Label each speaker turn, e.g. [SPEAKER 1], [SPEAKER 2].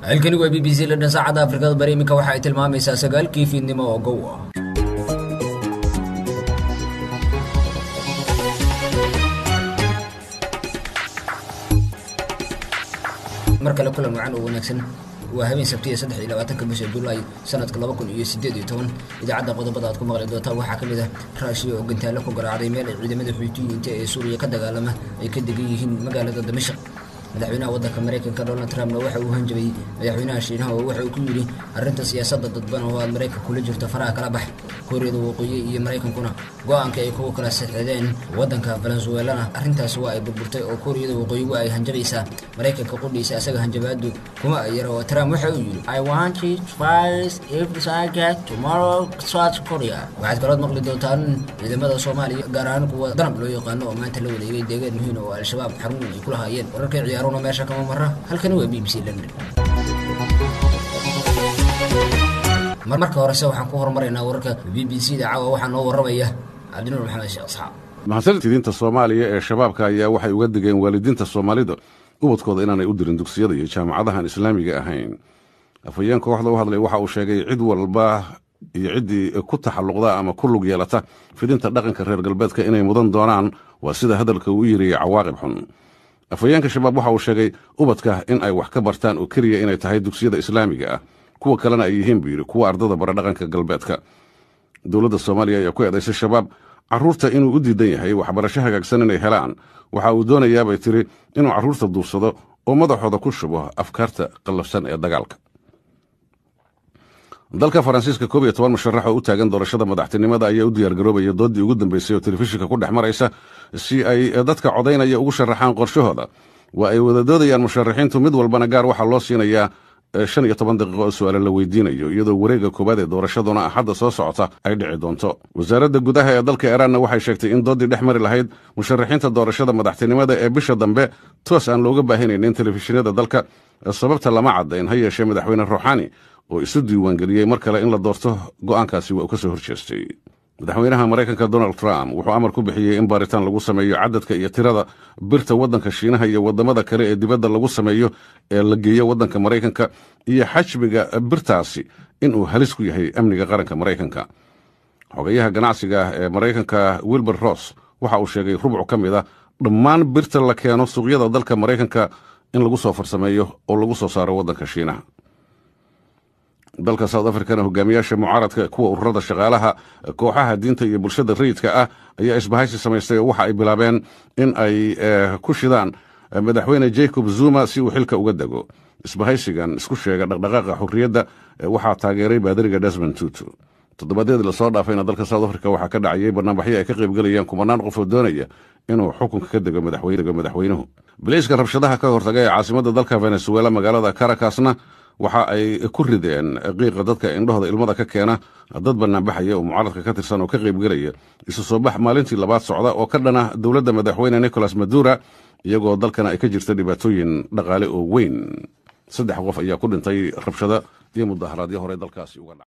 [SPEAKER 1] halkani waa b b c london saacadda afrikada bari iminka waxa ay tilmaamaysaa sagaalkii fiidnimo oo gow ah mar kale kulan wacan oo wanaagsan waa habeen sabtiya saddex iyo labaatanka bisha julaay sanadka laba kun iyo sideed iyo toban idaacadda qodobada aad ku maqli doontaan waxaa ka mid ah raashiya oo gantaalo ku garaacday meel ay ciidamada xuutiyiinta ee suuriya ka dagaalama ay ka degan yihiin magaalada damashaq madaxweynaha waddanka maraykanka donald trumpna waxa uu hanjabay madaxweynaha shiinaha oo waxa uu ku yidhi arrinta siyaasadda dadban oo aad maraykanka kula jirto faraha kala bax kooriyada waqooyi iyo maraykankuna go-aanka ay kuwa kala saxeedeen waddanka venezuelana arrintaasi waa ay burburtay oo kooriyada waqooyi waa ay hanjabaysaa maraykanka qudhiisa asaga hanjabaadu kuma ay yara oo trump waxa uu yidhi i want it first if I get tomorrow south korea waxaad kalood maqli doontaan ciidamada soomaaliya gaar ahaan kuwa danab loo yaqaano oo maanta la wareegay deegaan muhiim oo al-shabaab xarun ay ku lahaayeen wararkay ciyaaruna meesha kama mara halkani waa b b c london marmarka horese waxaan ku horumaraynaa wararka b b c da caawa waxaa noo warramaya cabdinuur maxamed sheekh asxaab
[SPEAKER 2] mahadsantidiinta soomaaliya ee shabaabka ayaa waxay uga digeen waalidiinta soomaalida ubadkooda inaanay u dirin dugsiyada iyo jaamacadahan islaamiga ahayn afhayeen kooxda u hadlay waxa uu sheegay cid walba iyo ciddii ku taxalluqda ama ku lug yeelata fidinta dhaqanka reer galbeedka inay mudan doonaan waa sida hadalka uu yiri cawaaqib xun afhayeenka shabaab waxa uu sheegay ubadka in ay wax ka bartaan oo keliya inay tahay dugsiyada islaamiga ah kuwa kalena ay yihiin buu yidhi kuwa ardada bara dhaqanka galbeedka dowladda soomaaliya ayaa ku eedaysay shabaab carruurta inuu u diidan yahay waxbarasho hagaagsan inay helaan waxa uu doonayaabay tiri inuu carruurta duursado oo madaxooda ku shubo afkaarta qallafsan ee dagaalka dalka faransiiska koob iyo toban musharax oo u taagan doorashada madaxtinimada ayaa u diyaargaroobaya doodii ugu dambeysay oo telefishinka ku dhex maraysa si ay dadka codaynaya ugu sharaxaan qorshahooda waa ay wada doodayaan musharaxiintu mid walbana gaar waxaa loo siinayaa shan iyo toban daqiiqo oo su-aale la weydiinayo iyadoo wareegga koowaad ee doorashaduna axadda soo socota ay dhici doonto wasaaradda gudaha ee dalka iiraanna waxay sheegtay in doodii dhex mari lahayd musharaxiinta doorashada madaxtinimada ee bisha dambe toos aan looga baahanaynin telefishinada dalka sababta lama caddayn ha yeeshee madaxweyne ruuxaani oo isu diiwaangeliyey mar kale in la doorto go'aankaasi waa uu ka soo horjeestay madaxweynaha maraykanka donald trump wuxuu amar ku bixiyey in baaritaan lagu sameeyo cadadka iyo tirada birta waddanka shiinaha iyo waddamada kale ee dibadda lagu sameeyo ee la geeyo waddanka maraykanka iyo xajmiga birtaasi inuu halis ku yahay amniga qaranka maraykanka xogayaha ganacsiga ah ee maraykanka wilbur ross waxa uu sheegay rubcu ka mid a dhammaan birta la keeno suuqyada dalka maraykanka in lagu soo farsameeyo oo lagu soo saaro waddanka shiinaha dalka south africana hogaamiyaasha mucaaradka kuwa ururada shaqaalaha kooxaha diinta iyo bulshada rayidka ah ayaa isbahaysi samaystay oo waxa ay bilaabeen in ay ku shidaan madaxweyne jacob zuma si uu xilka uga dego isbahaysigan isku sheega dhaqdhaqaaqa xurriyadda waxaa taageeray baadariga desmond tutu toddobaadyadii lasoo dhaafayna dalka south africa waxaa ka dhacayay barnaamijyo ay ka qaybgelayaan kumanaan qof oo doonaya inuu xukunka ka dego madaxweynuhu bilayska rabshadaha ka hortaga ee caasimada dalka venezuela magaalada caracasna waxa ay ku rideen qiiqa dadka indhahooda ilmada ka keena dad banaanbaxaya oo mucaaradka ka tirsan oo ka qaybgelaya isu soo bax maalintii labaad socda oo ka dhana dowladda madaxweyne nicolas madura iyagoo dalkana ay ka jirta dhibaatooyin dhaqaale oo weyn saddex qof ayaa ku dhintay rabshado iyo mudaharaadyo hore dalkaasi uga dhaca